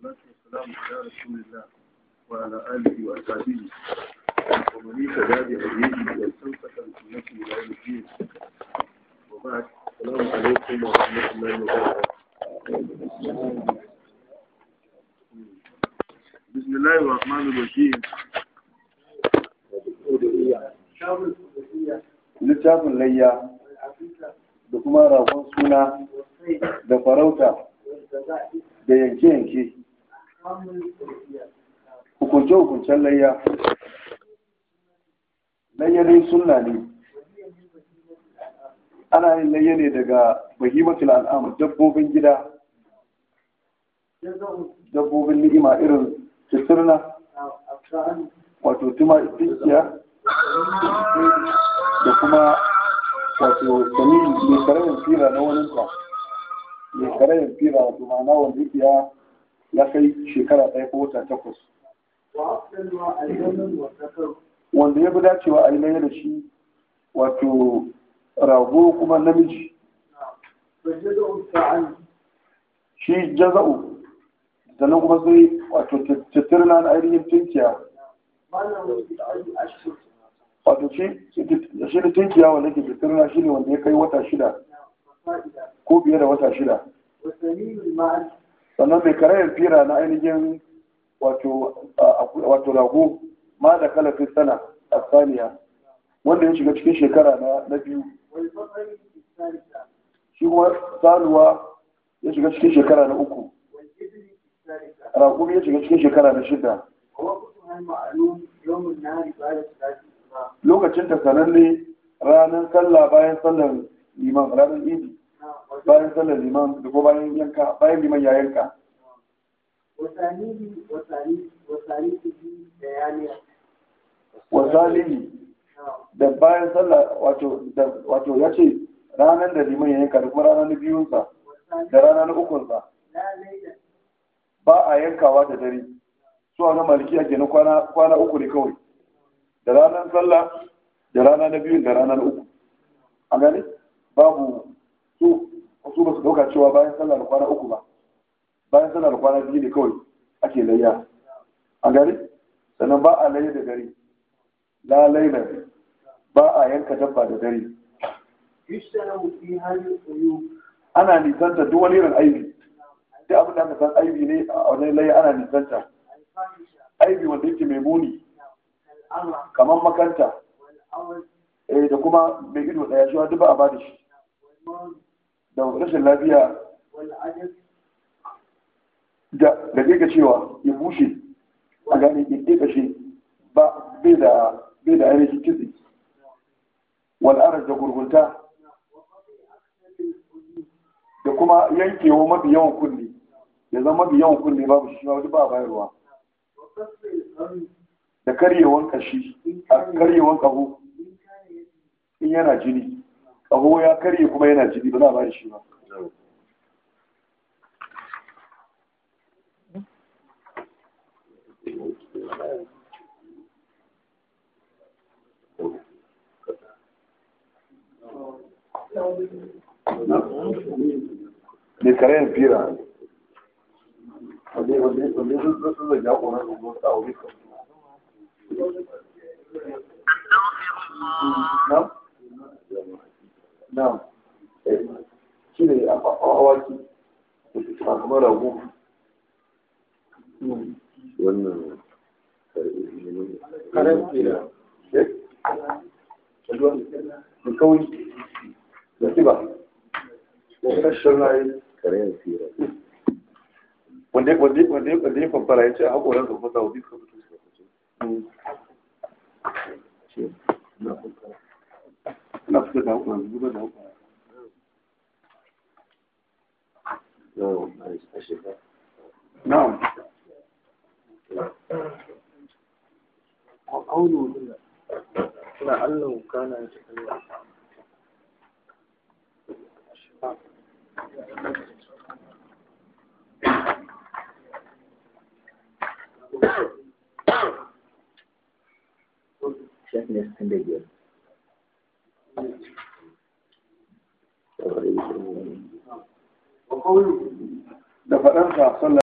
والصلاة والسلام على رسول الله وعلى آله وأصحابه ومن اهتدى بهديه واستمسك بسنته إلى يوم الدين وبعد السلام عليكم ورحمة الله وبركاته بسم الله الرحمن الرحيم littafin layya da kuma ragon suna da farauta da yanke-yanke hukunce-hukuncen layya layya dai sunna ne ana yin layya ne daga bahimatul al'amur dabbobin gida dabbobin ni'ima irin titirna wato tuma tinkiya da kuma wato sami mai karayin fira na waninta mai karayin fira wato ma'ana wanda yake ya ya kai shekara ɗaya ko wata takwas wanda ya fi dacewa a yi laye da shi wato rago kuma namiji shi jaza'u sannan kuma sai wato tattirna na ainihin tunkiya wato shi shi da tunkiya wanda ke tattirna shi ne wanda ya kai wata shida ko biye da wata shida sannan mai karayar fira na ainihin wato rago ma da kalafin sana a saniya wanda ya shiga cikin shekara na biyu shi kuma saluwa ya shiga cikin shekara na uku raƙumi ya shiga cikin shekara na shida lokacin ta sananne ranar sallah bayan sallar liman ranar idi bayan sallar liman da ko bayan yanka bayan liman ya yanka wasalihi da bayan sallah wato ya ce ranar da liman ya yanka da kuma ranar na biyunsa da rana na ukunsa ba a yankawa da dare su a na malikiya ke na kwana uku ne kawai da ranar sallah da rana na biyun da rana na uku a gani babu su su ba su dauka cewa bayan sallah da kwana uku ba bayan sallah da kwana biyu ne kawai ake layya a gani sannan ba a layya da dare la laila ba a yanka dabba da dare ana nisanta duk wani irin aibi duk abin da aka san aibi ne a wani layya ana nisanta aibi wanda yake mai muni kamar makanta eh da kuma mai ido daya shi duk ba a ba da shi da rashin lafiya da da ga cewa ya bushe a gane ya kashe ba bai da bai da ainihin kitse wal araj da gurgunta da kuma yankewa mafi yawan kunne ya zama mafi yawan kunne babu shi ma ba a bayarwa da karyewan kashi a karyewan kaho in yana jini kaho ya karye kuma yana jini ba za a ba shi ba ne karayen fira wanda wanda wanda sun zai ya kona su zo ta aure ka na na shi ne a awaki a kamar rago wannan karen fira da kawai da kiba rashin rayu karen fira wanda wanda wanda wanda ya fafara ya ce a haƙoran ka fasa wani ka fito su ina fito da haƙoran zuba da haƙoran no a shiga na'am قوله لعله كان يتكلم shafi ne sittin da biyar da faɗansa sallallahu